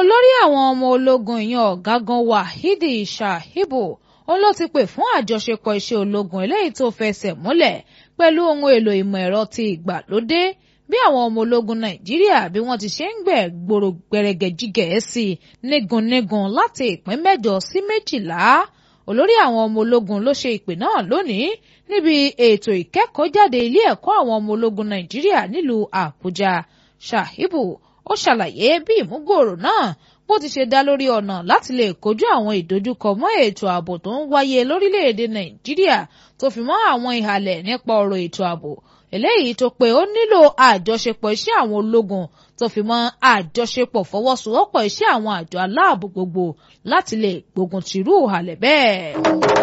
olórí àwọn ọmọ ológun ìyẹn ọ̀gágun wahidi shahibu òun ló ti pè fún àjọṣepọ̀ iṣẹ́ ológun eléyìí tó fẹsẹ̀ múlẹ̀ pẹ̀lú ohun èlò ìmọ̀ ẹ̀rọ ti ìgbàlódé bí àwọn ọmọ ológun nàìjíríà bí wọ́n ti ṣe ń gbẹ̀ gbòòrò gbẹrẹgẹjigẹ̀ sí nígunnígun láti ìpín mẹ́jọ sí méjìlá olórí àwọn ọmọ ológun ló ṣe ìpè náà lónìí níbi ètò ìkẹ́kọ̀ọ́jáde ilé ẹ̀kọ́ àwọn ọmọ ológun nàìjíríà nílùú àbújá shahibu ó ṣàlàyé bí ìmúgbòòrò náà bó ti ṣe dá lórí ọ̀nà láti lè kojú àwọn ìdojúkọ mọ́ ètò ààbò tó ń wáyé lórílẹ̀‐èdè nàìjíríà tó fi mọ́ àwọn ìhàlẹ̀ nípa ọ̀rọ̀ ètò ààbò eléyìí tó pé ó nílò àjọṣepọ̀ iṣẹ́ àwọn ológun tó fi mọ́ àjọṣepọ̀ fọwọ́sowọ́pọ̀ iṣẹ́ àwọn àjọ aláàbò gbogbo láti lè gbógun tìrú ìhàlẹ̀ bẹ́ẹ̀.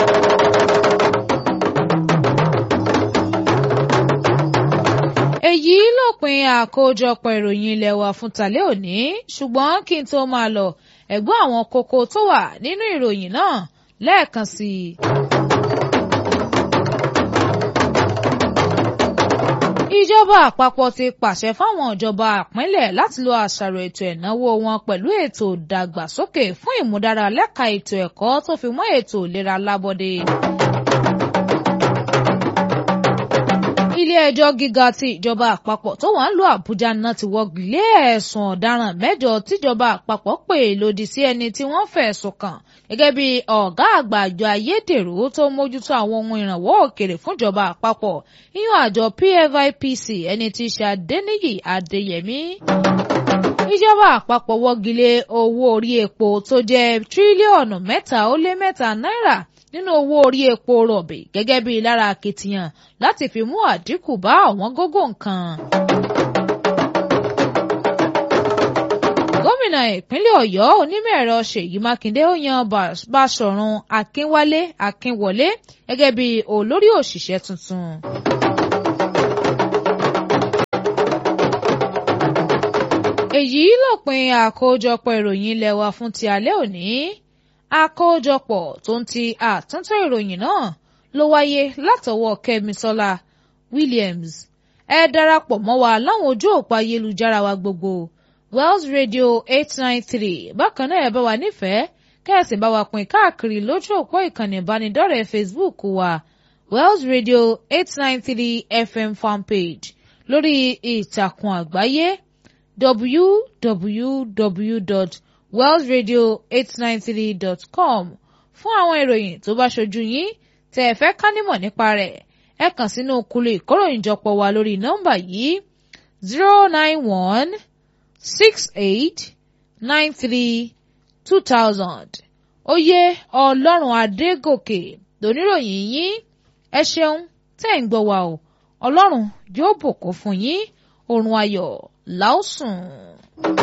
èyí lópin àkójọpọ̀ ìròyìn ilé wa fún tàlẹ́ òní ṣùgbọ́n kí n tó máa lọ ẹ̀gbọ́n àwọn kókó tó wà nínú ìròyìn náà lẹ́ẹ̀kan sí i. ìjọba àpapọ̀ ti pàṣẹ fáwọn ìjọba àpínlẹ̀ láti lo àṣàrò ètò ìnáwó wọn pẹ̀lú ètò ìdàgbàsókè fún ìmúdára lẹ́ka ètò ẹ̀kọ́ tó fi mọ́ ètò ìlera lábọ́dé. ilé-ẹjọ́ gíga ti ìjọba àpapọ̀ tó wà ń lo àbújá náà ti wọ́gi lé ẹ̀sùn ọ̀daràn mẹ́jọ tíjọba àpapọ̀ pè lòdì sí ẹni tí wọ́n fẹ̀sùn kàn gẹ́gẹ́ bí ọ̀gá àgbà àjọ ayédèrú tó mójútó àwọn ohun ìrànwọ́ òkèrè fúnjọba àpapọ̀ yíyan àjọ PFIPC ẹni tí í ṣe Adéníyì Adéyẹmí ìjọba àpapọ̀ wọ́gi lé owó orí epo tó jẹ́ tírílíọ̀nù mẹ́ta ó lé mẹ́ta náírà nínú owó orí epo rọ̀bì gẹ́gẹ́ bí lára akitiyan láti fi mú àdínkù bá ọ̀wọ́n gógó nǹkan. gómìnà ìpínlẹ̀ ọ̀yọ́ onímọ̀-ẹ̀rọ ṣèyí mákindé ó yan báṣọ̀run akínwálé akínwọlé gẹ́gẹ́ bí olórí òṣìṣẹ́ tuntun. èyí lópin àkójọpọ̀ ìròyìn ilé wa fún ti alẹ́ òní àkójọpọ̀ tó ń ti àtúntò ìròyìn náà ló wáyé látọwọ́ kẹ́misọ́lá williams ẹ darapọ̀ mọ́ wa láwọn ojú òpó ayélujára wa gbogbo wells radio eight nine three bákan náà ẹ bá wa nífẹ̀ẹ́ kẹ́ẹ̀sì bá wa pín káàkiri lójú òpó ìkànnì ìbánidọ́rẹ̀ẹ́ facebook wa wells radio eight nine three fm fanpage lórí ìtàkùn àgbáyé www wellsradio893.com fún àwọn ìròyìn tó bá ṣojú yín tẹ́ ẹ fẹ́ ká nímọ̀ nípa rẹ̀ ẹ kàn sínú kulu ìkóròyìnjọpọ̀ wa lórí nọ́mbà yìí zero nine one six eight nine three two thousand oyè ọlọ́run adégòkè lóníròyìn yín ẹ ṣeun tẹ́ ń gbọ́ wa o ọlọ́run yóò bùkún fún yín oorun ayọ̀ láòsùn.